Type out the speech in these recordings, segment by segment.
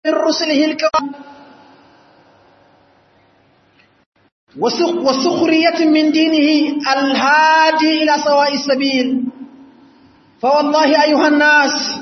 من رسله الكرام وسخرية من دينه الهادي إلى سواء السبيل فوالله أيها الناس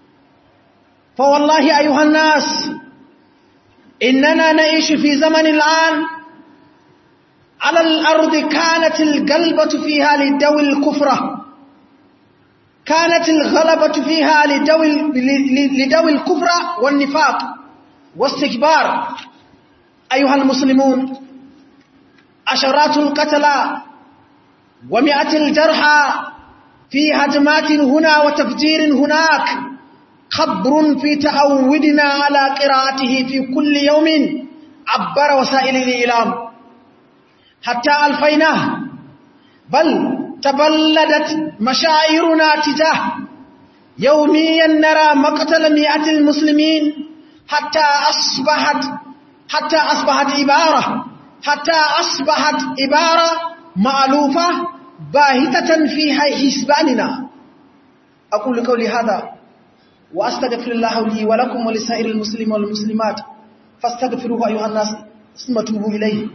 فوالله أيها الناس إننا نعيش في زمن الآن على الأرض كانت القلبة فيها لدوي الكفرة كانت الغلبة فيها لدوي, لدوي الكفر والنفاق واستكبار أيها المسلمون عشرات القتلى ومئة الجرحى في هجمات هنا وتفجير هناك خبر في تعودنا على قراءته في كل يوم عبر وسائل الإعلام حتى ألفيناه بل تبلدت مشاعرنا تجاه يوميا نرى مقتل مئة المسلمين حتى أصبحت حتى أصبحت عبارة حتى أصبحت عبارة مألوفة باهتة في حسباننا أقول قولي هذا وأستغفر الله لي ولكم ولسائر المسلمين والمسلمات فاستغفروه أيها الناس ثم توبوا إليه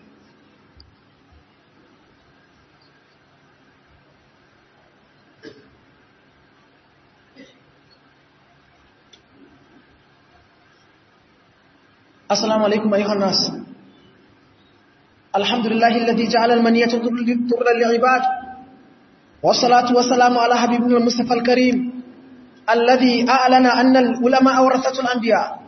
السلام عليكم أيها الناس الحمد لله الذي جعل المنية ضر للعباد والصلاة والسلام على حبيبنا المصطفى الكريم الذي أعلن أن العلماء ورثة الأنبياء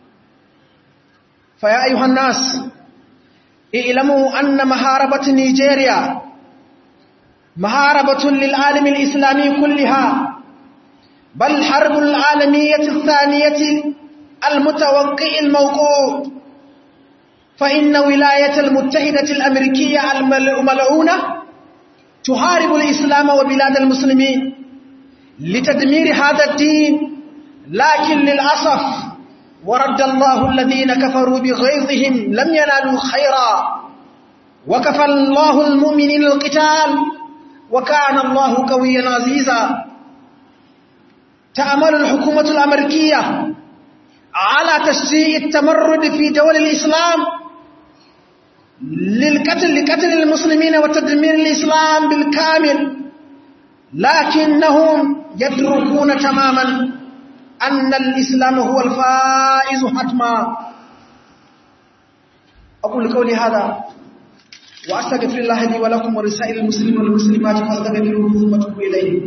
فيا أيها الناس اعلموا أن محاربة نيجيريا محاربة للعالم الإسلامي كلها بل حرب العالمية الثانية المتوقع الموقوع فإن ولاية المتحدة الأمريكية الملعونة تحارب الإسلام وبلاد المسلمين لتدمير هذا الدين لكن للأسف ورد الله الذين كفروا بغيظهم لم ينالوا خيرا وكفى الله المؤمنين القتال وكان الله قويا عزيزا تأمل الحكومة الأمريكية على تشجيع التمرد في دول الإسلام للقتل لقتل المسلمين وتدمير الإسلام بالكامل لكنهم يدركون تماما أن الإسلام هو الفائز حتما أقول قولي هذا وأستغفر الله لي ولكم ولسائر المسلمين والمسلمات فاستغفروه ثم توبوا إليه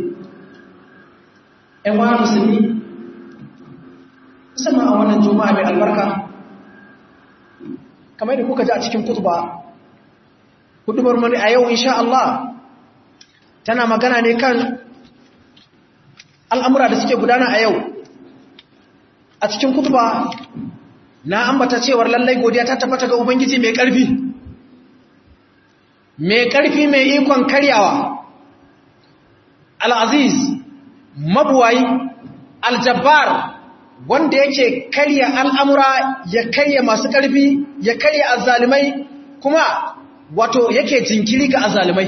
أيها المسلمين musamman a wannan juma'a mai albarka kamar da kuka ji a cikin kutuba hudubar mani a yau insha Allah tana magana ne kan al'amura da suke gudana a yau a cikin kutuba na ambata cewar lallai godiya ta tabbata ga ubangiji mai ƙarfi mai ƙarfi mai ikon karyawa al'aziz mabuwayi aljabbar wanda yake karya al'amura ya karya masu ƙarfi ya karya azalimai kuma wato yake jinkiri ga azalimai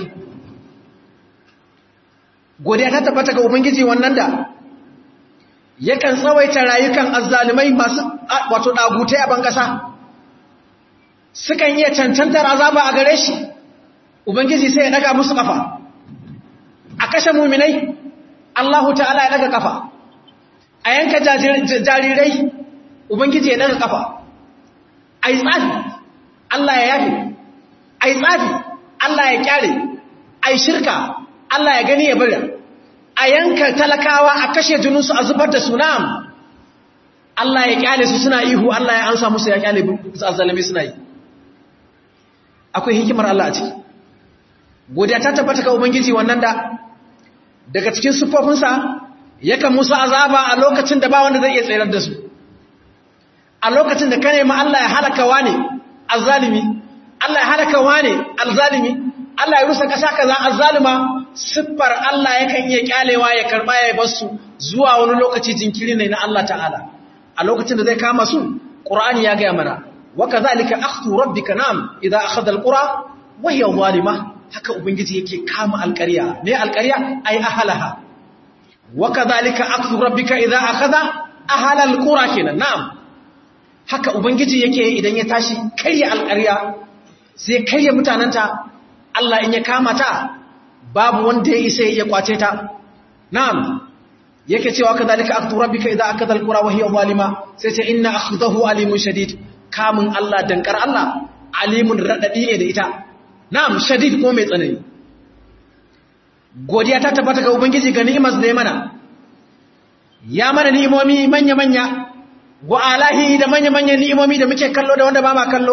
godiya ta tabbata ga ubangiji wannan da yakan tsawaita rayukan azalimai masu wato ɗagutai a bankasa sukan iya cancantar azaba a gare shi ubangiji sai ya daga musu kafa a kashe muminai Allahu ta'ala ya daga kafa a yanka jarirai ubangiji ya daga kafa a yi tsafi Allah ya yafi a yi tsafi Allah ya kyare a yi shirka Allah ya gani ya bari a yanka talakawa a kashe jininsu a zubar da sunam Allah ya kyale su suna ihu Allah ya ansa musu ya kyale azzalami suna yi akwai hikimar Allah a ciki godiya ta tabbata ga ubangiji wannan da daga cikin siffofinsa yakan musu azaba a lokacin da ba wanda zai iya tsayar da su a lokacin da ka nemi Allah ya halaka wane azzalimi Allah ya halaka wane alzalimi Allah ya rusa kasa kaza azzalima siffar Allah yakan iya kyalewa ya karba ya bar su zuwa wani lokaci jinkiri ne na Allah ta'ala a lokacin da zai kama su Qur'ani ya ga mana wa kadhalika akhdhu rabbika nam idza akhadha alqura wa hiya zalima haka ubangiji yake kama alƙarya ne alƙarya ai ahalaha wa kadhalika akhdhu rabbika idza akhadha ahala alqura kenan na'am haka ubangiji yake idan ya tashi karya alƙarya sai karya mutanenta Allah in ya kama ta babu wanda ya isa ya kwace ta na'am yake cewa kadhalika aktu rabbika idza akada alqura wa hiya zalima sai ce inna akhdahu alimun shadid kamun Allah dankar Allah alimun radadi ne da ita na'am shadid ko mai tsanani godiya ta tabbata ga ubangiji ga ni'imar da ya mana ya mana ni'imomi manya manya wa alahi da manya manya ni'imomi da muke kallo da wanda ba ma kallo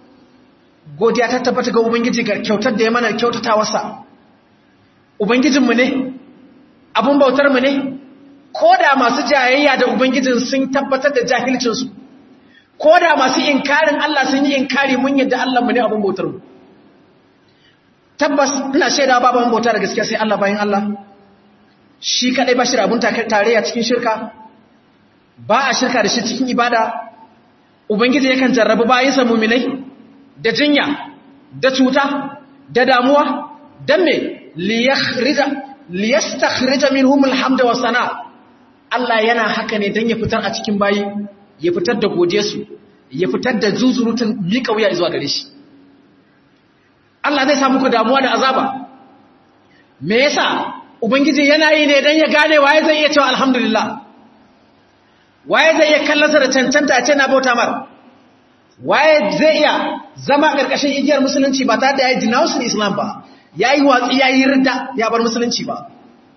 godiya ta tabbata ga ubangiji ga kyautar da ya mana kyautatawarsa ubangijinmu ne abun bautar mu ne ko da masu jayayya da ubangijin sun tabbatar da jahilcinsu ko da masu inkarin Allah sun yi inkari mun yadda Allah mu ne abun bautar mu tabbas ina shaida babu abun bauta da gaskiya sai Allah bayan Allah shi kadai ba shi da abun tarayya cikin shirka ba a shirka da shi cikin ibada ubangiji yakan jarrabu bayinsa muminai da jinya da cuta da damuwa dan me liyakhrija liyastakhrija minhum alhamda wa sana Allah yana haka ne dan ya fitar a cikin bayi ya fitar da gode su ya fitar da zuzurutun mika wuya zuwa gare shi Allah zai sa muku damuwa da azaba me yasa ubangiji yana yi ne dan ya gane waye zai iya cewa alhamdulillah waye zai iya kallasa da cancanta a ce na bauta mar waye zai iya zama ƙarƙashin igiyar musulunci ba tare da ya yi denouncing islam ba ya yi watsi ya yi ridda ya bar musulunci ba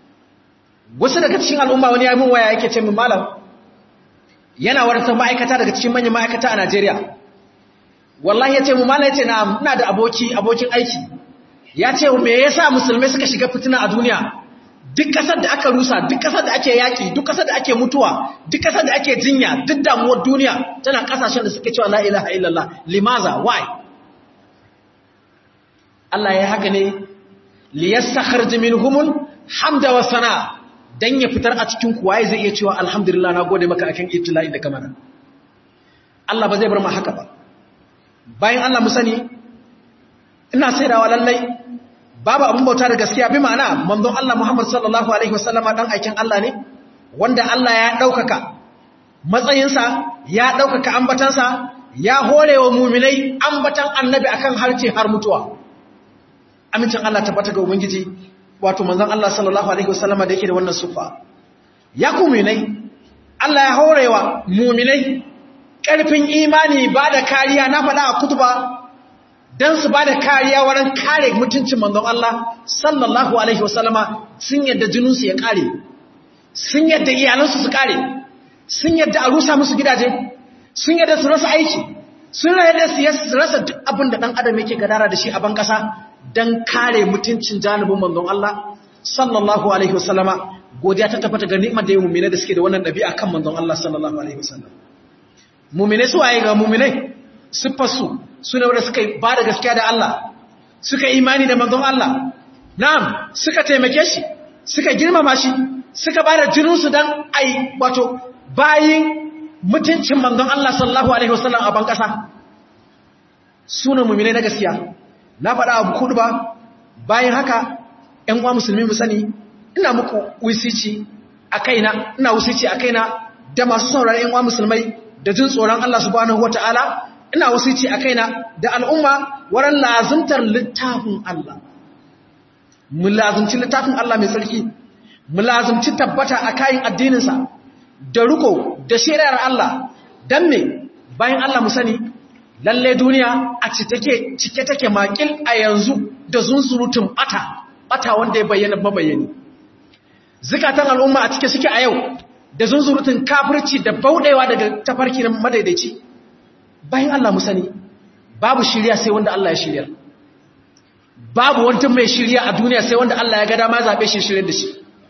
wasu daga cikin al'umma wani ya min waya yake ce min malam yana wata ma'aikata daga cikin manyan ma'aikata a najeriya wallahi ya ce mu malam ya ce na ina da aboki abokin aiki ya ce me yasa musulmai suka shiga fitina a duniya duk kasar da aka rusa duk kasar da ake yaki duk kasar da ake mutuwa duk kasar da ake jinya duk damuwar duniya tana kasashen da suke cewa la ilaha illallah limaza why Allah ya haka ne liyastakhrij minhumul hamda wa sana dan ya fitar a cikin ku waye zai iya cewa alhamdulillah na gode maka akan ibtila'i da kamana Allah ba zai bar mu haka ba bayan Allah mu sani ina saidawa lallai babu abin bauta da gaskiya bi ma'ana manzon Allah Muhammad sallallahu alaihi wasallama dan aikin Allah ne wanda Allah ya daukaka matsayinsa ya daukaka ambatansa ya horewa mu'minai ambatan annabi akan harce har mutuwa amincin Allah tabbata ga ubangiji wato manzon Allah sallallahu alaihi wasallama da yake da wannan sufa ya ku mu'minai Allah ya horewa mu'minai karfin imani ba da kariya na faɗa a kutuba don su ba da kariya wurin kare mutuncin manzon Allah sallallahu Alaihi wasallama sun yadda jininsu ya kare sun yadda iyalansu su kare sun yadda a rusa musu gidaje sun yadda su rasa aiki sun yadda su rasa duk abin da ɗan adam yake gadara da shi a ban ƙasa don kare mutuncin janibin manzon Allah sallallahu Alaihi wasallama godiya ta tafata ga ni'imar da yi mummina da suke da wannan ɗabi'a kan manzon Allah sallallahu Alaihi wasallam mummine su waye ga mumminai siffarsu suna wadda suka ba da gaskiya da Allah suka imani da manzon Allah na'am suka taimake shi suka girmama shi suka ba da jininsu don ai wato bayin mutuncin manzon Allah sallallahu alaihi wasallam a ban kasa suna mu'mine na gaskiya na faɗa abu kudu ba bayan haka ƴan uwa musulmi mu sani ina muku wisici a kaina ina wisici a kaina da masu sauraron ƴan uwa musulmai da jin tsoron Allah subhanahu wataala ina wasici a kaina da al'umma wurin lazimtar littafin Allah mu lazimci littafin Allah mai tsarki mu lazimci tabbata a kayan addininsa da riko da shari'ar Allah don me bayan Allah mu sani lalle duniya a cike take makil a yanzu da zunzurutun bata bata wanda ya bayyana mabayani zikatan al'umma a cike suke a yau da zunzurutun kafirci da bauɗewa daga tafarki na madaidaici bayan Allah mu sani babu shirya sai wanda Allah ya shirya babu wani mai shirya a duniya sai wanda Allah ya ga dama zabe shi shirye da shi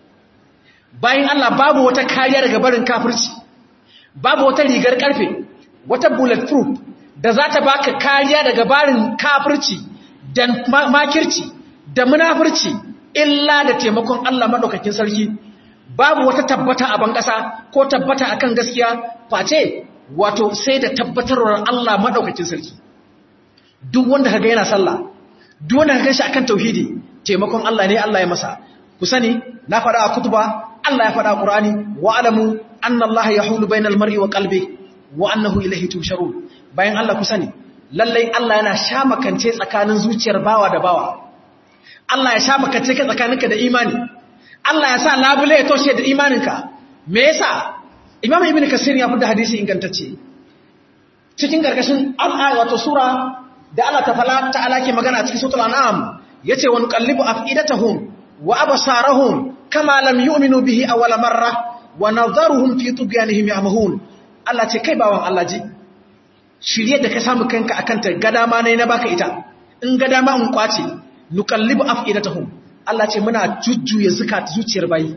bayan Allah babu wata kariya daga barin kafirci babu wata rigar karfe wata bulletproof da za ta baka kariya daga barin kafirci da makirci da munafirci illa da taimakon Allah madaukakin sarki babu wata tabbata a ban kasa ko tabbata akan gaskiya face wato sai da tabbatarwar Allah madaukakin sarki duk wanda kaga yana sallah duk wanda kaga shi akan tauhidi taimakon Allah ne Allah ya masa ku sani na faɗa a kutuba Allah ya faɗa a Qur'ani wa alamu anna Allah yahulu bainal mar'i wa qalbi wa annahu ilayhi tusharun bayan Allah ku sani lallai Allah yana sha makance tsakanin zuciyar bawa da bawa Allah ya sha makance ka tsakaninka da imani Allah ya sa labule ya toshe da imaninka me yasa Imam Ibn Kasir ya fada hadisi ingantacce cikin gargashin al wato sura da Allah ta fala ta'ala ke magana cikin suratul an'am yace wa nuqallibu afidatahum wa absarahum kama lam yu'minu bihi awwala marra wa nadharuhum fi tughyanihim ya'mahun Allah ce kai bawan Allah ji shirye da ka samu kanka akan ta gada ma ne na baka ita in gada ma in kwace nuqallibu afidatahum Allah ce muna jujjuya zakat zuciyar bayi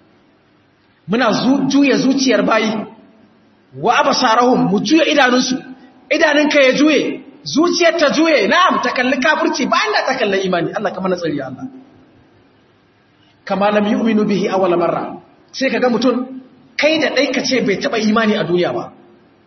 muna juya zuciyar bayi wa absarahum mu juya idanunsu idanunka ya juye zuciyar ta juye na'am ta kalli kafirci bayan da ta kalli imani Allah kama na tsari Allah kama lam yu'minu bihi awwal marra sai kaga mutum kai da dai kace bai taba imani a duniya ba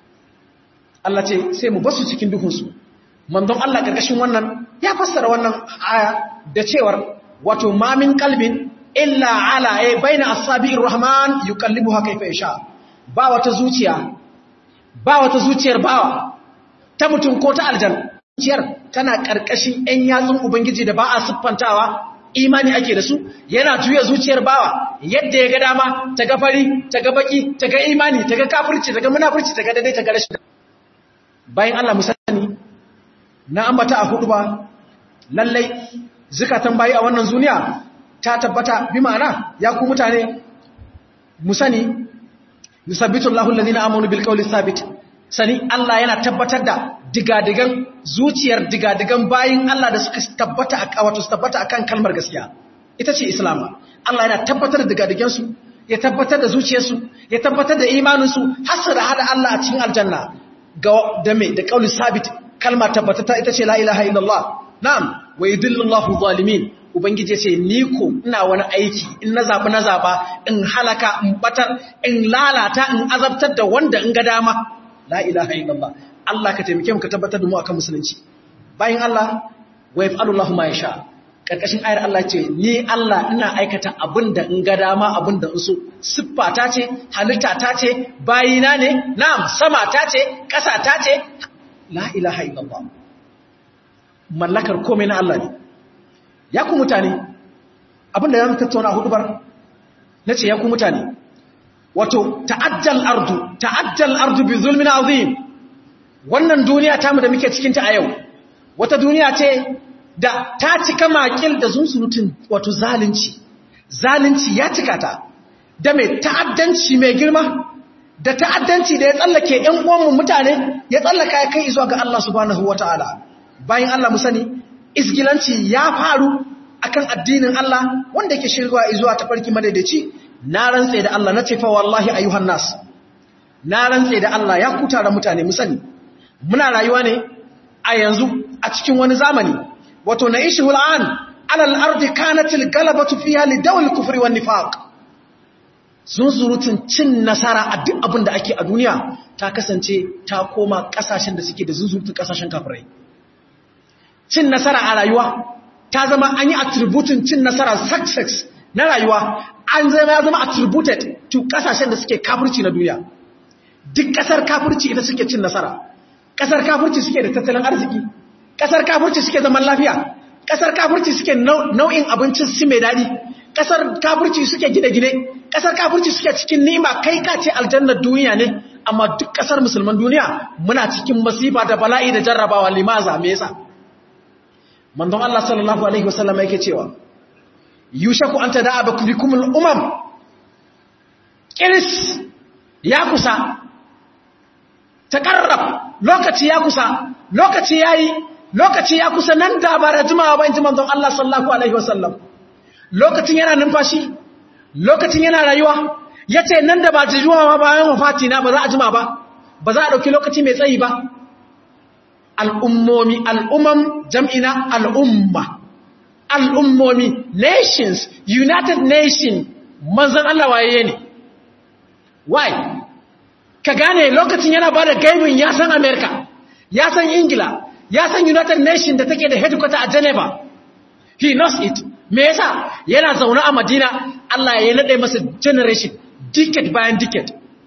Allah ce sai mu basu cikin duhun su manzon Allah karkashin wannan ya fassara wannan aya da cewar wato ma min qalbin illa ala ay baina asabi'ir rahman yuqallibuha kayfa yasha ba wata zuciya ba wata zuciyar bawa ta mutum ko ta aljan zuciyar tana karkashin ɗan yatsun ubangiji da ba a siffantawa imani ake da su yana juya zuciyar bawa yadda ya ga dama ta ga fari ta ga baki ta ga imani ta ga kafirci ta ga munafurci ta ga daidai ta ga rashin bayan Allah musani na ambata a hudu ba lallai zukatan bayi a wannan duniya ta tabbata bi ma'ana ya ku mutane musani yusabbitu Allahu alladhina amanu bil qawli thabit sani Allah yana tabbatar da digadigan zuciyar digadigan bayin Allah da suka tabbata a wato su tabbata akan kalmar gaskiya ita ce islam Allah yana tabbatar da digadigan su ya tabbatar da zuciyarsu ya tabbatar da imanin su har su da hada Allah a cikin aljanna ga da me da qauli sabit kalma tabbatata ita ce la ilaha illallah na'am wa yudillu Allahu zalimin ubangiji ce ni ko ina wani aiki in na zabi na zaba in halaka in batar in lalata in azabtar da wanda in ga dama la ilaha illallah Allah ka taimake mu ka tabbatar da mu akan musulunci bayan Allah wa yaf'alu Allahu ma yasha karkashin ayar Allah ce ni Allah ina aikata abinda in ga dama abinda in so siffata ce halitta ta ce bayina ne na'am sama ta ce ƙasa ta ce la ilaha illallah mallakar komai na Allah ne ya ku mutane abinda zamu tattauna hudubar nace ya ku mutane wato ta'ajjal ardu ta'ajjal ardu bi zulmin azim wannan duniya tamu da muke cikin ta a yau wata duniya ce da ta cika makil da zunsurutun wato zalunci zalunci ya cika ta da mai ta'addanci mai girma da ta'addanci da ya tsallake ƴan uwanmu mutane ya tsallaka ya kai zuwa ga Allah subhanahu wataala bayan Allah mu sani isgilanci ya faru akan addinin Allah wanda yake shirwa zuwa tafarki madaidaici na rantse da Allah na ce fa wallahi ayyuhan nas na rantse da Allah ya kuta da mutane mu sani muna rayuwa ne a yanzu a cikin wani zamani wato na ishi hul'an alal ardi kanatil galabatu fiha li dawil kufri wan nifaq sun surutun cin nasara a duk abin da ake a duniya ta kasance ta koma kasashen da suke da zunzurutun kasashen kafirai cin nasara a rayuwa ta zama an yi attributin cin nasara success na rayuwa an zama ya zama attributed to kasashen da suke kafirci na duniya duk kasar kafirci ita suke cin nasara kasar kafirci suke da tattalin arziki kasar kafirci suke zaman lafiya kasar kafirci suke nau'in abincin su mai daɗi kasar kafirci suke gine-gine kasar kafirci suke cikin nima kai ka ce aljannar duniya ne amma duk kasar musulman duniya muna cikin masifa da bala'i da jarrabawa limaza me yasa manzon Allah sallallahu alaihi wasallam yake cewa yushaku an tada'a bikumul umam kiris ya kusa takarrab lokaci ya kusa lokaci yayi lokaci ya kusa nan da ba da jimawa ba inji manzon Allah sallallahu alaihi wasallam lokacin yana numfashi lokacin yana rayuwa yace nan da ba jijuwa bayan wafati na ba za a jima ba ba za a dauki lokaci mai tsayi ba al'ummomi al'umam jam'ina al'umma al'ummomi nations united nation manzan Allah waye ne why ka gane lokacin yana ba da gaibin ya san america ya san ingila ya san united nation da take da headquarter a geneva he knows it me yasa yana zaune a madina Allah ya nade masa generation decade bayan decade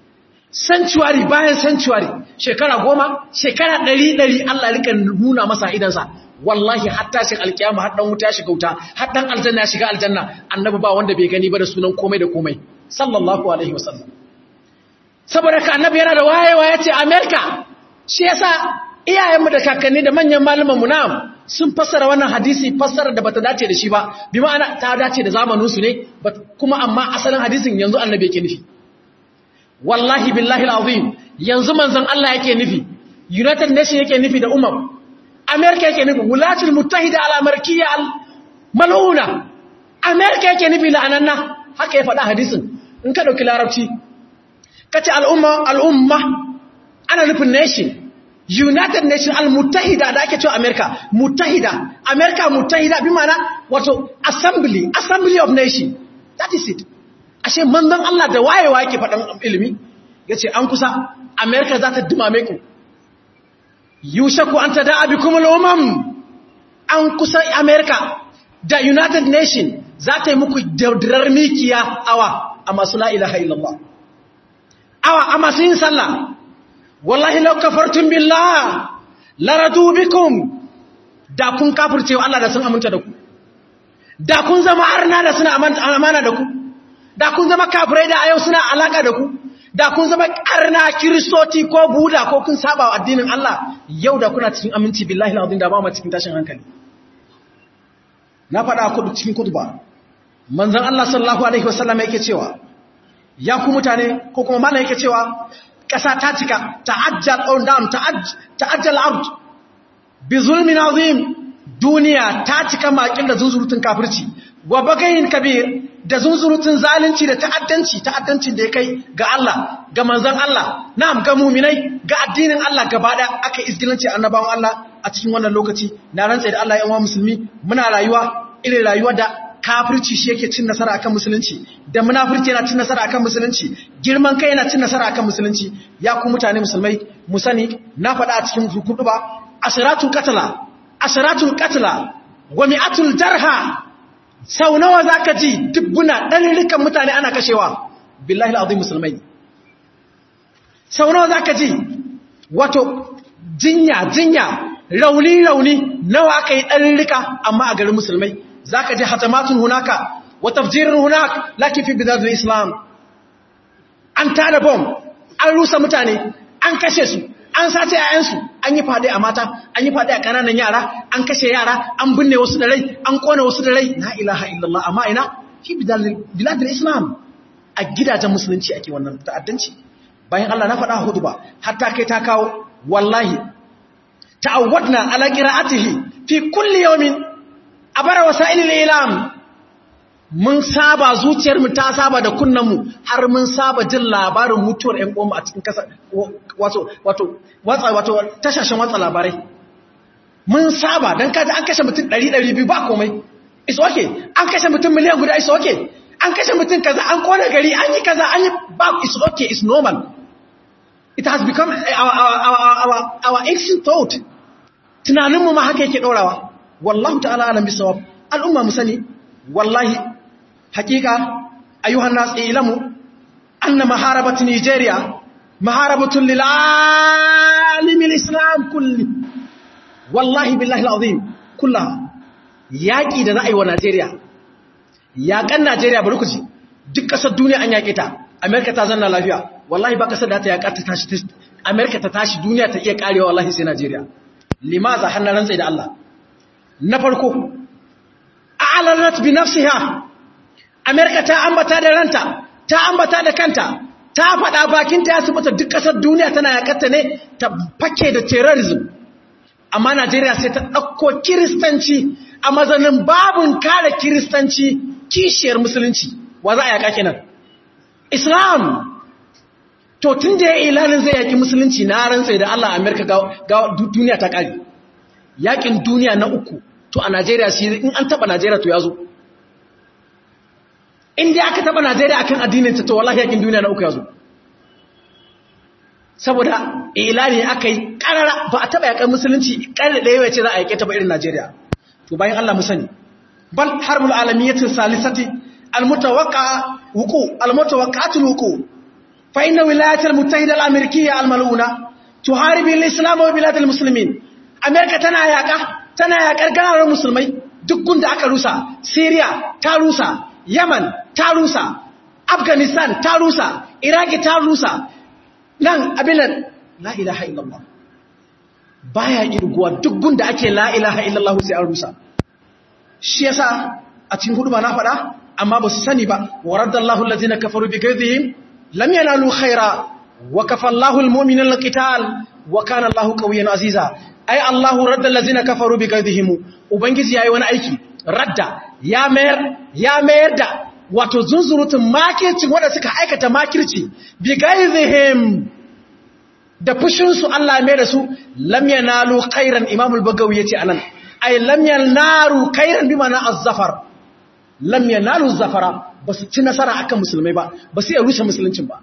sanctuary bayan sanctuary shekara goma shekara ɗari ɗari Allah rika nuna masa idansa wallahi hatta shi alkiyama har dan wuta ya shiga wuta har dan aljanna ya shiga aljanna annabi ba wanda bai gani ba da sunan komai da komai sallallahu alaihi wasallam saboda ka annabi yana da wayewa yace america shi yasa iyayenmu da kakanni da manyan malaman mu na sun fassara wannan hadisi fassara da bata dace da shi ba bi ma'ana ta dace da zamanin su ne kuma amma asalin hadisin yanzu annabi yake nufi wallahi billahi alazim yanzu manzon Allah yake nufi united nation yake nufi da umar america yake nufi wulatul muttahida al amarkiya al mal'una america yake nufi la'ananna haka ya faɗa hadisin in ka dauki larabci kace al'umma al'umma ana nufin nation united nation al-muttahida da ake cewa america muttahida america muttahida bi mana wato assembly assembly of nation that is it ashe manzon Allah da wayewa yake faɗan ilimi yace an kusa america za ta dumame ku yushaku an tada'a bikum al-umam an kusa america da united nation za ta yi muku daudarar mikiya awa a masu la ilaha illallah awa a masu yin sallah wallahi lau kafartun billah laradu bikum da kun kafirce wa Allah da sun aminta da ku da kun zama arna da suna amana da ku da kun zama kafirai da a yau suna alaka da ku da kun zama arna kiristoti ko buda ko kun saba wa addinin Allah yau da kuna cikin aminci billahi alazim da ba mu cikin tashin hankali na faɗa kudu cikin kutuba manzon Allah sallallahu alaihi wasallam yake cewa ya ku mutane ko kuma mallan yake cewa ƙasa ta cika ta'ajjal on down ta'ajjal out bi zulmin azim duniya ta cika makin da zunzurutun kafirci wa bagayin kabir da zunzurutun zalunci da ta'addanci ta'addancin da ya kai ga Allah ga manzon Allah na'am ga mu'minai ga addinin Allah gaba da aka izgilanci annabawan Allah a cikin wannan lokaci na rantsa da Allah ya uwa musulmi muna rayuwa irin rayuwa da kafirci shi yake cin nasara akan musulunci da munafirci yana cin nasara akan musulunci girman kai yana cin nasara akan musulunci ya ku mutane musulmai mu sani na faɗa a cikin zukudu ba asiratul qatla asiratul qatla wa mi'atul jarha sau nawa zaka ji dubbuna dalilikan mutane ana kashewa billahi alazim musulmai sau nawa zaka ji wato jinya jinya rauni rauni nawa aka yi dalilika amma a garin musulmai zaka ji hatamatun hunaka wa tafjirin hunak lakin fi bidadul islam an tada bom an rusa mutane an kashe su an sace yayansu an yi fade a mata an yi fade a kananan yara an kashe yara an binne wasu da rai an kone wasu da rai la ilaha illallah amma ina fi biladul islam a gidajen musulunci ake wannan ta'addanci bayan Allah na faɗa hudu ba hatta kai ta kawo wallahi ta'awwadna ala qira'atihi fi kulli yawmin abara wasailil ilam mun saba zuciyarmu ta saba da kunnanmu har mun saba jin labarin mutuwar ƴan uwanmu a cikin kasa wato wato watsa wato tashashin watsa labarai mun saba dan kaji an kashe mutum 100 200 ba komai is okay an kashe mutum miliyan guda is okay an kashe mutum kaza an kona gari an yi kaza an yi ba is okay is normal it has become our our our our, our ancient thought tunaninmu ma haka yake dorawa wallahu ta'ala alam bisawab al'umma mu sani wallahi hakika ayyuhan nas ilamu anna maharabat nigeria maharabatun lil alim islam kulli wallahi billahi alazim kullaha yaki da za a yi wa nigeria yakan nigeria bari ku ji duk kasar duniya an yake ta america ta zanna lafiya wallahi ba kasar da ta yaka ta tashi america ta tashi duniya ta iya karewa wallahi sai nigeria limaza hannan rantsai da Allah na farko a'lanat bi nafsiha america ta ambata da ranta ta ambata da kanta ta faɗa bakinta ya subata duk ƙasar duniya tana yakarta ne ta fake da terrorism amma Najeriya sai ta ɗauko kiristanci a mazanin babin kare kiristanci kishiyar musulunci wa za a yaka kenan islam to tun da ya ilanin zai yaki musulunci na rantsai da Allah Amerika ga duniya ta ƙari yakin duniya na uku to a Najeriya shi in an taba Najeriya to ya zo in dai aka taba Najeriya akan addinin ta to wallahi yakin duniya na uku ya zo saboda ilani aka yi karara ba a taba yakan musulunci karara da yawa ce za a yake ta ba irin Najeriya to bayan Allah mu sani bal harbul alamiyatin salisati almutawaqqa wuqu almutawaqqatul wuqu fa inna wilayatul muttahida al-amerikiyya al-mal'una tuharibu al-islam wa bilad al-muslimin amerika tana yaka tana yakar ganarar musulmai duk gunda aka rusa syria ta rusa yaman ta rusa afghanistan ta rusa iraki ta rusa nan abinan la ilaha illallah baya irguwa duk gunda ake la ilaha illallah sai an rusa shi yasa a cikin hudu ba na faɗa amma ba su sani ba wa raddallahu allazina kafaru bi kaydihim lam yanalu khaira wa kafallahu almu'minina alqital wa kana allahu qawiyyan aziza ai allahu radda allazina kafaru bi kaydihim ubangiji yayi wani aiki radda ya mayar ya mayar da wato zunzurutun makirci wanda suka aikata makirci bi kaydihim da fushinsu Allah mai da su lam yanalu khairan imam al-bagawi yace anan ay lam yanaru khairan bi mana az-zafar lam yanalu az-zafara basu ci nasara akan musulmai ba basu iya rushe musuluncin ba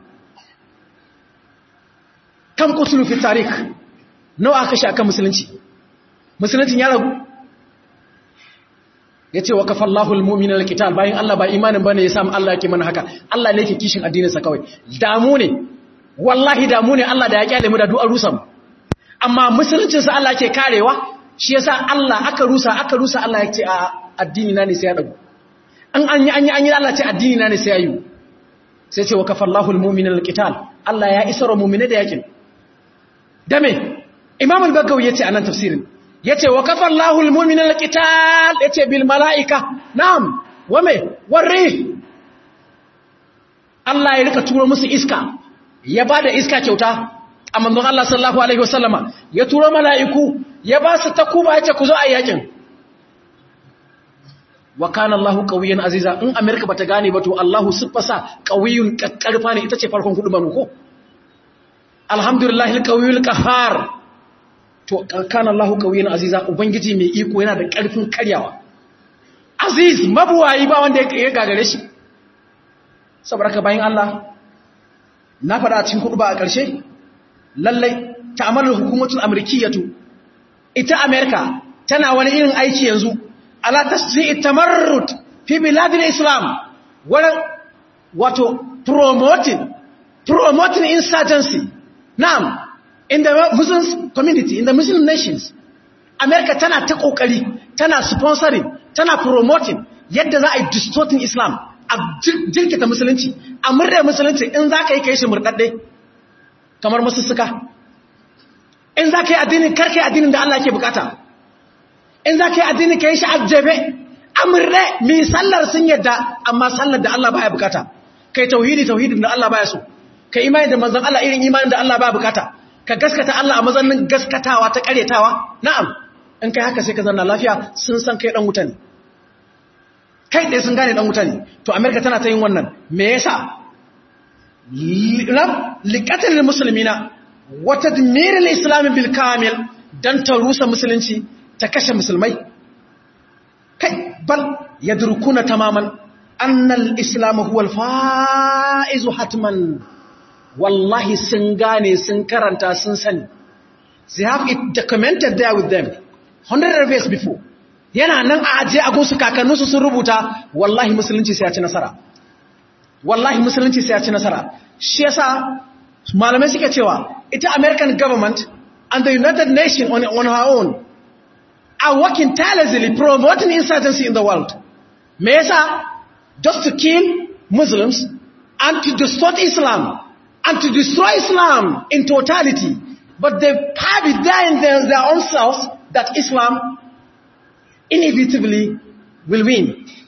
kam qutlu fi tarikh nawa aka shi akan musulunci musuluncin ya ragu yace wa kafallahu al-mu'mina al-qital bayan Allah ba imanin bane ya samu Allah yake mana haka Allah ne yake kishin addinin sa kawai damu ne wallahi damu ne Allah da ya kyale mu da du'ar rusa mu amma musuluncinsa Allah ke karewa shi yasa Allah aka rusa aka rusa Allah ya ce a addini na ne sai ya dago an an yi an yi an yi Allah ce addini na ne sai ya yi sai ce wa kafallahu almu'minina alqital Allah ya isara mu'mina da yakin dame Imam al-Bagawi yace anan tafsirin yace wa kafallahu almu'minina alqital yace bil malaika na'am wa me warri Allah ya rika turo musu iska ya ba da iska kyauta a manzon Allah sallallahu Alaihi wasallama ya turo mala'iku ya ba su takuba ya ce ku zo a yakin wa kana Allahu qawiyan aziza in Amerika bata gane ba to Allahu siffasa qawiyun kakkarfa ne ita ce farkon kudu banu ko alhamdulillah alqawiyul qahhar to kana Allahu qawiyan aziza ubangiji mai iko yana da karfin karyawa aziz mabuwayi ba wanda ya gagare shi saboda ka bayin Allah na faɗa a cikin kudu ba a ƙarshe lallai ta'amalar hukumacin amurkiyatu ita amerika tana wani irin aiki yanzu ala tasiri tamarrut fi biladin islam wurin wato promoting promoting insurgency na'am in the muslim community in the muslim nations amerika tana ta kokari tana sponsoring tana promoting yadda za a yi distorting islam a jirkita musulunci a murda musulunci in za ka yi ka yi shi murɗaɗɗe kamar masussuka in za ka yi addinin karka yi addinin da Allah ke bukata in za ka yi addinin ka yi shi ajjabe a murɗe mai sallar sun yadda amma sallar da Allah baya bukata ka yi tauhidi tauhidin da Allah baya so ka imani da manzan Allah irin imanin da Allah baya bukata ka gaskata Allah a mazanin gaskatawa ta karyatawa na'am in kai haka sai ka zanna lafiya sun san kai dan wuta ne kai ɗaya sun gane ɗan wuta ne to amerika tana ta yin wannan me yasa liƙatar musulmi na wata dimirin islamin bilkamil don ta rusa musulunci ta kashe musulmai kai bal ya durkuna tamaman annal islamu huwal fa'izu hatman wallahi sun gane sun karanta sun sani they have it documented there with them 100 years before yana nan a ajiye a gunsu kakanninsu sun rubuta wallahi musulunci sai ya ci nasara wallahi musulunci sai ya ci nasara shi yasa malamai suke cewa ita american government and the united nations on, on her own are working tirelessly promoting insurgency in the world me yasa just to kill muslims and to distort islam and to destroy islam in totality but they have it there in their, their own selves that islam inevitably will win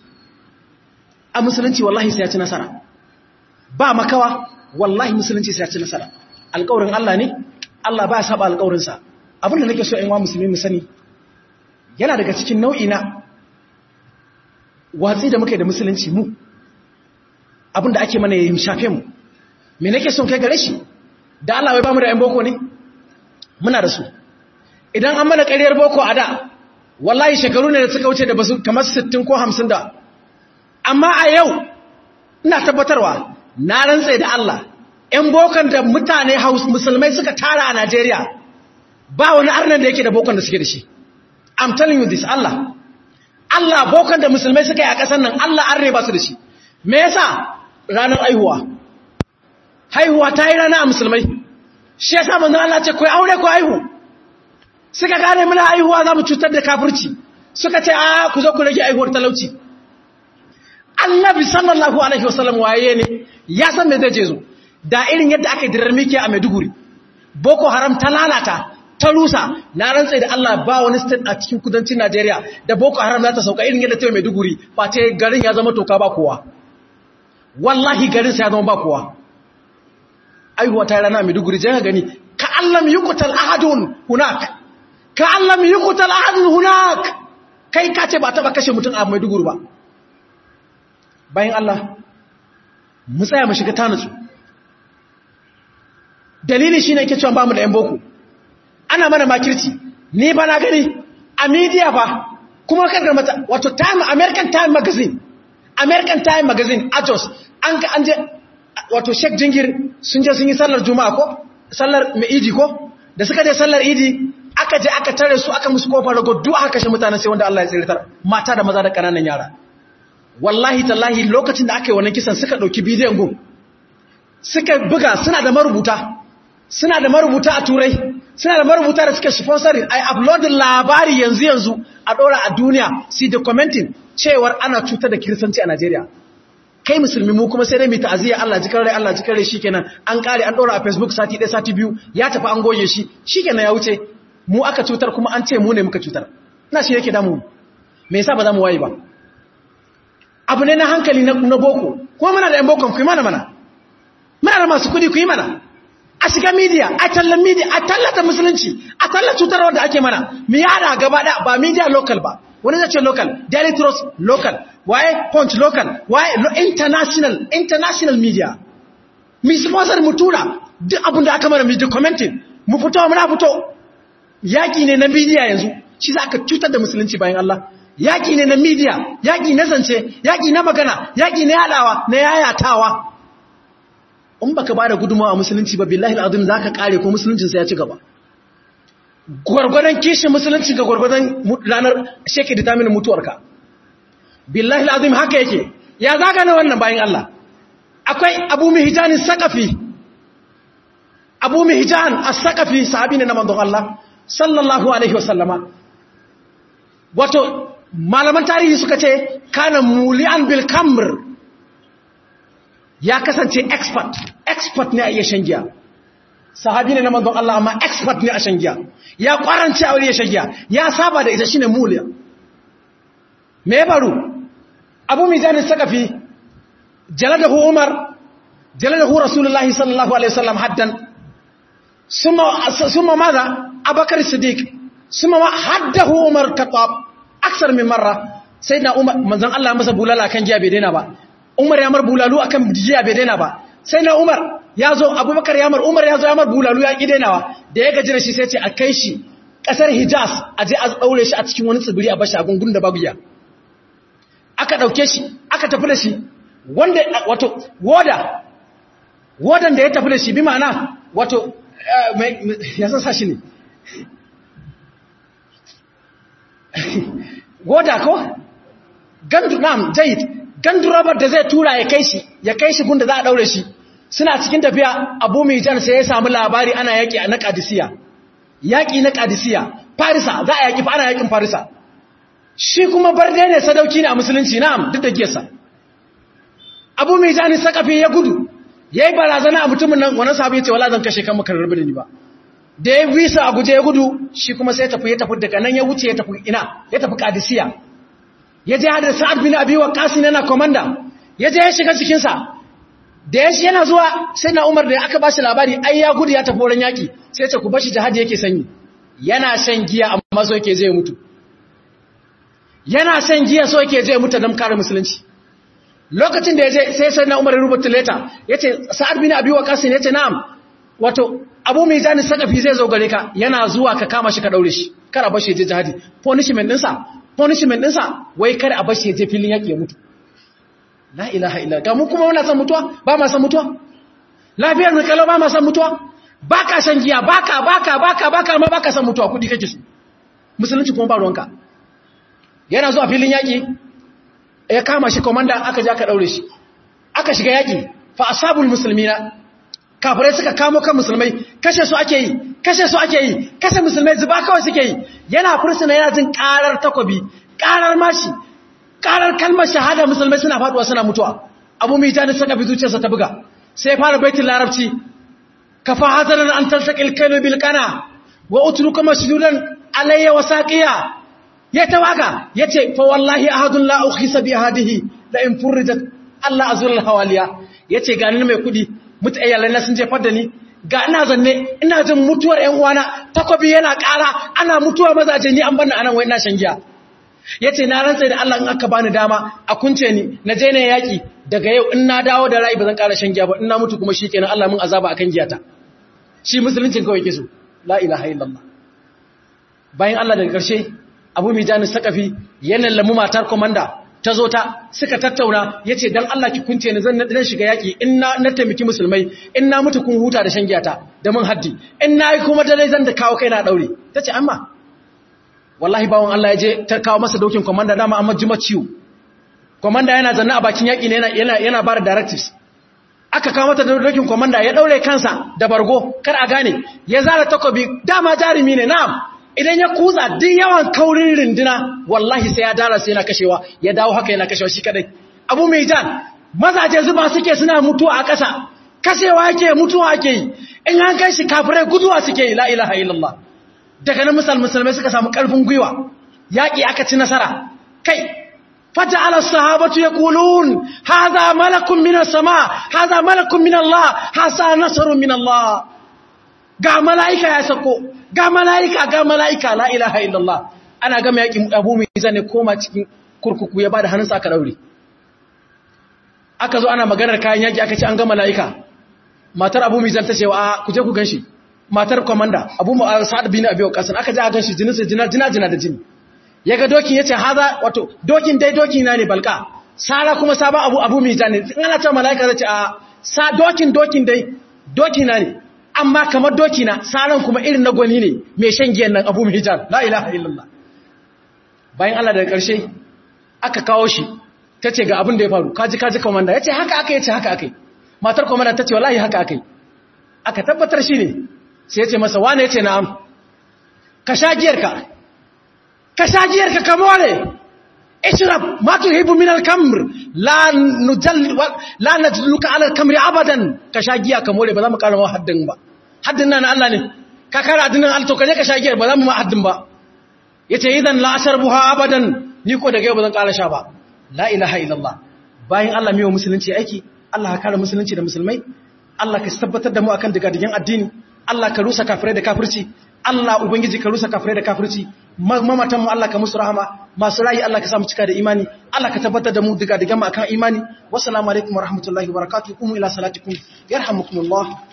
a musulunci wallahi sai ya ci nasara ba makawa wallahi musulunci sai ya ci nasara alƙawarin Allah ne Allah ba ya saba alƙawarinsa abinda nake so in wa musulmi mu sani yana daga cikin nau'i na watsi da muke da musulunci mu abinda ake mana yayin shafe mu me nake son kai gare shi da Allah wai ba mu da ƴan boko ne muna da su idan an mana ƙaryar boko a da wallahi shekaru ne da suka wuce da basu kamar 60 ko 50 da amma a yau ina tabbatarwa na rantsa da Allah ƴan bokan da mutane haus musulmai suka tara a Najeriya ba wani arnan da yake da bokan da suke da shi I'm telling you this Allah Allah bokan da musulmai suka yi a ƙasar nan Allah arne ba su da shi me yasa ranar aihuwa haihuwa ta yi rana a musulmai shi ya samun zan Allah ce ku aure ku haihu suka gane muna haihuwa za mu cutar da kafirci suka ce a ku zo ku rage haihuwar talauci annabi sallallahu alaihi wasallam waye ne ya san me zai je zo da irin yadda aka dirar miki a Maiduguri boko haram ta lalata ta rusa na rantsa da Allah ba wani state a cikin kudancin Najeriya da boko haram za ta sauka irin yadda ta yi Maiduguri ba ta garin ya zama toka ba kowa wallahi garin sa ya zama ba kowa aihuwa ta rana Maiduguri je ka gani ka allam yuqtal ahadun hunak ka allam yuqtal ahadun hunak kai ka ce ba ta ba kashe mutum a Maiduguri ba bayan Allah mu tsaya mu shiga tanatsu dalili shine yake cewa bamu da yan boko ana mana makirci ni ba na gani a media ba kuma kaga mata wato time American Time magazine American Time magazine Atos an ga an je wato Sheikh Jingir sun je sun yi sallar Juma'a ko sallar Idi ko da suka je sallar Idi aka je aka tare su aka musu kofar rago duk aka kashe mutane sai wanda Allah ya tsiritar mata da maza da kananan yara wallahi tallahi lokacin da aka yi wannan kisan suka dauki bidiyon gun suka buga suna da marubuta suna da marubuta a turai suna da marubuta da suke sponsoring ai uploading labari yanzu yanzu a dora a duniya si documenting cewar ana cutar da kiristanci a Najeriya kai musulmi mu kuma sai dai mu ta'aziyya Allah jikar rai Allah jikar rai shikenan an kare an dora a Facebook sati ɗaya sati biyu ya tafi an goye shi shikenan ya wuce mu aka cutar kuma an ce mu ne muka cutar ina shi yake damu me yasa ba za mu waye ba abu ne na hankali na boko kuma muna da yan bokon ku yi mana mana muna da masu kudi ku yi mana a shiga media a tallan media a tallata musulunci a tallata cutarwar da ake mana mu yada gaba da ba media local ba wani zai ce local daily trust local waye punch local waye international international media mu sponsor mu tura duk abin da aka mana mu documenting mu fito muna fito yaki ne na media yanzu shi za ka cutar da musulunci bayan Allah yaki ne na media yaki na zance yaki na magana yaki na yadawa na yayatawa in baka bada gudunmawa a musulunci ba billahi al'azim zaka kare ko musuluncin sai ya ci gaba gwargwadon kishin musulunci ga gwargwadon ranar sheke determine mutuwarka billahi al'azim haka yake ya zaga ne wannan bayan Allah akwai abu mihjan saqafi abu mihjan as-saqafi sahabi ne na manzon Allah sallallahu alaihi wasallama wato malaman tarihi suka ce kana mulian bil kamr ya kasance expert expert ne a iya shan giya sahabi ne na manzon Allah amma expert ne a shan giya ya kwarance a wuri ya shan giya ya saba da ita shine muliya me ya faru abu mizanin sakafi jaladahu umar jaladahu rasulullahi sallallahu alaihi wasallam haddan summa summa madha abakar siddiq summa haddahu umar katab aksar min marra sayyidina umar manzon Allah masa bulala kan giya bai daina ba Umar ya mar bulalu akan jiya bai daina ba sai na Umar ya zo Abubakar ya mar Umar ya zo ya mar bulalu ya ki dainawa da ya gaji da shi sai ce a kai shi kasar Hijaz a je a daure shi a cikin wani tsibiri a bashi a gungun da babu ya aka dauke shi aka tafi da shi wanda wato woda wodan da ya tafi da shi bi ma'ana wato ya san sa shi ne woda ko gandu nam jayid gandurobar da zai tura ya kai shi ya kai shi gunda za a daure shi suna cikin tafiya abu mai jan sai ya samu labari ana yaki na kadisiya yaki na kadisiya farisa za a yaki fa ana yakin farisa shi kuma barde ne sadauki ne a musulunci na'am duk da giyarsa abu mai jan sakafi ya gudu yayi barazana a mutumin nan wannan sahabi ya ce wala zan kashe kan maka rabu da ni ba da ya bisa a guje ya gudu shi kuma sai ya tafi ya tafi daga nan ya wuce ya tafi ina ya tafi kadisiya ya je hada sa'ad bin abi waqas yana komanda ya je ya shiga cikin sa da ya yana zuwa sai na Umar da aka bashi labari ai ya gudu ya tafi wurin yaki sai ya ce ku bashi jihadi yake sanyi yana shan giya amma so yake zai mutu yana shan giya so yake zai mutu don kare musulunci lokacin da ya je sai sai na Umar ya rubuta letter yace sa'ad bin abi waqas yace na'am wato abu mai jani sakafi zai zo gare ka yana zuwa ka kama shi ka daure shi kara bashi je jihadi punishment ɗinsa punishment ɗinsa wai kar a bashi ya je filin yaƙi ya mutu la ilaha illa ga mu kuma muna san mutuwa ba ma san mutuwa lafiyar mu kalau ba ma san mutuwa baka san giya baka baka baka baka amma baka san mutuwa kudi kake su musulunci kuma ba ruwanka yana zuwa filin yaƙi ya kama shi komanda aka ja ka daure shi aka shiga yaƙi fa asabul muslimina kafirai suka kamo kan musulmai kashe su ake yi kashe su ake yi kashe musulmai zuba kawai suke yi yana fursuna yana jin karar takobi karar mashi karar kalmar shahada musulmai suna faduwa suna mutuwa abu mai jani saka bi zuciyarsa ta buga sai fara baitin larabci kafa hazaran an talsaqil kaylu bil qana wa utruka masjudan alayya wa saqiya ya tawaga yace fa wallahi ahadun la ukhisa bi hadihi la in furrijat Allah azul hawaliya yace ga ni mai kudi mutu ayyalai na sun jefar da ni ga ina zanne ina jin mutuwar ƴan uwana takobi yana ƙara ana mutuwa mazaje ni an banna anan wai ina shan giya yace na rantsa da Allah in aka bani dama a kunce ni na je ne yaki daga yau in na dawo da rai bazan ƙara shan giya ba in na mutu kuma shikenan Allah mun azaba akan giyata shi musuluncin kawai yake so la ilaha illallah bayan Allah daga ƙarshe Abu Mijani Sakafi yana lamu matar komanda ta zo ta suka tattauna ya ce don Allah ki kunce ni zan shiga yaƙi in na taimaki musulmai in na mutu kun huta da shan giyata da mun haddi in na yi kuma dare zan da kawo kai na ɗaure ta ce amma wallahi bawon Allah ya je ta kawo masa dokin kwamanda dama amma jima ciwo kwamanda yana zanna a bakin yaƙi yana yana ba da directives aka kawo mata dokin kwamanda ya ɗaure kansa da bargo kar a gane ya zara takobi dama jarumi ne na'am idan ya kutsa duk yawan kaurin rinduna wallahi sai ya dara sai yana kashewa ya dawo haka yana kashewa shi kadai abu mai jan mazaje zuba suke suna mutuwa a ƙasa kashewa yake mutuwa ake yi in an kai shi kafirai guduwa suke yi la ilaha illallah daga nan misal musulmai suka samu ƙarfin gwiwa yaƙi aka ci nasara kai fata ala sahabatu yaqulun hadha malakun minas sama hadha malakun min Allah hasa nasrun min Allah ga mala'ika ya sako ga mala'ika ga mala'ika la ilaha illallah ana gama yakin abu mai zane koma cikin kurkuku ya ba da hannunsa aka daure aka zo ana maganar kayan yaki aka ce an ga mala'ika matar abu mai zanta cewa a kuje ku ganshi matar komanda abu sa'ad bin abi waqas aka ji a ganshi jinin sa jina jina jina da jini yaga dokin yace haza wato dokin dai doki na ne balka sara kuma sabon abu abu mai zane in ana ta mala'ika zai ce a sa dokin dokin dai doki na ne amma kamar doki na saran kuma irin na gwani ne mai shan giyan nan abu hijab la ilaha illallah bayan Allah daga ƙarshe aka kawo shi ta ce ga abin da ya faru kaji kaji komanda ya ce haka aka yi ce haka aka yi matar komanda ta ce wallahi haka aka yi aka tabbatar shi ne sai ya ce masa wane ya ce na'am ka sha giyarka ka sha giyarka ka more ishrab ma tuhibu min al-kamr la nujal la najluka ala al-kamr abadan ka sha giya ka more ba za mu karama haddin ba haddin nan Allah ne ka kara addinin Allah to kaje ka sha giyar ba za mu ma haddin ba yace idan la asharbuha abadan ni ko daga yau ba zan kara sha ba la ilaha illallah bayan Allah mai musulunci aiki Allah ka kare musulunci da musulmai Allah ka tabbatar da mu akan digadigan addini Allah ka rusa kafirai da kafirci Allah ubangiji ka rusa kafirai da kafirci mamatan mu Allah ka musu rahama masu rayi Allah ka samu cika da imani Allah ka tabbatar da mu diga diga mu akan imani wassalamu alaikum warahmatullahi wabarakatuh kum ila salatikum yarhamukumullah